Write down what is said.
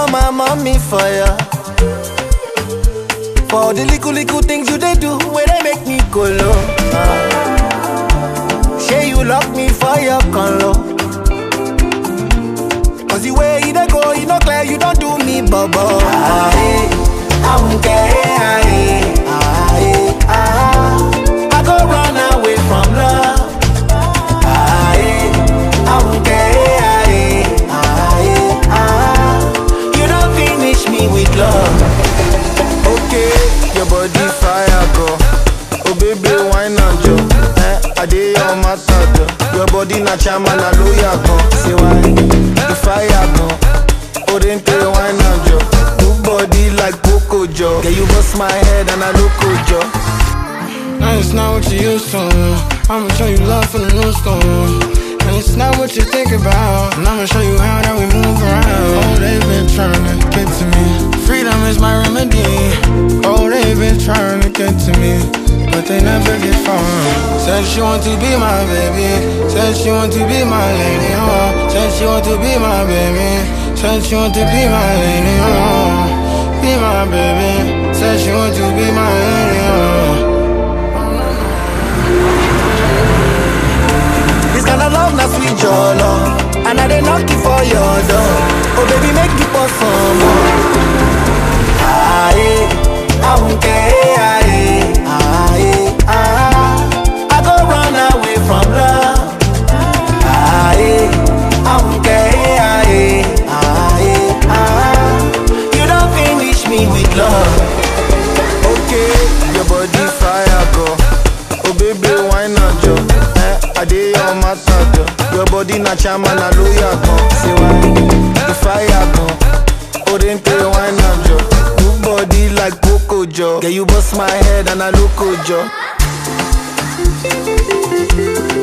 my mommy fire. For all the little little things you they do, where they make me go low. Ah. Say you lock me for your color. Cause the way you dey go, you know clear, you don't do me bubble. Ah, eh, I won't care. Ah, eh, ah, eh, ah. I go run away from love. Ah, eh, I won't care. Ah, eh, ah, eh, ah. You don't finish me with love. Okay, your body fire go. Oh baby, why not jo? Eh, I dey your matter jo. Your body na chama na lawyer go. Say why? The fire go. Oh then tell why not jo? Good body like Poco jo. Yeah, you bust my head and I look jo. Now it's not what you used to. I'ma show you love from the new school. And it's not what you think about. And I'ma show you how that we move around. Oh, they've been trying to get to me. Freedom is my remedy. Oh, they've been trying to get to me. But they never get far. Said she want to be my baby. Said she want to be my lady. Oh, said she want to be my baby. Said she want to be my lady. Oh, be my baby. Said she want to be my lady. Oh. This kind of love, not sweet your love. And I dey knock you for your door. Oh baby, make you pour some more. Ah, eh, I won't care. Ah, eh, ah, eh, ah. I go run away from love. Ah, eh, I won't care. Ah, eh, ah, eh, ah. You don't finish me with love. Okay, your body fire go. Oh baby, why not jo? Eh, I dey your matter jo. Your body na chama na lawyer go. Say why? The fire go. Oh then tell why not jo? Good body like Poco jo. Yeah, you bust my head and I look jo.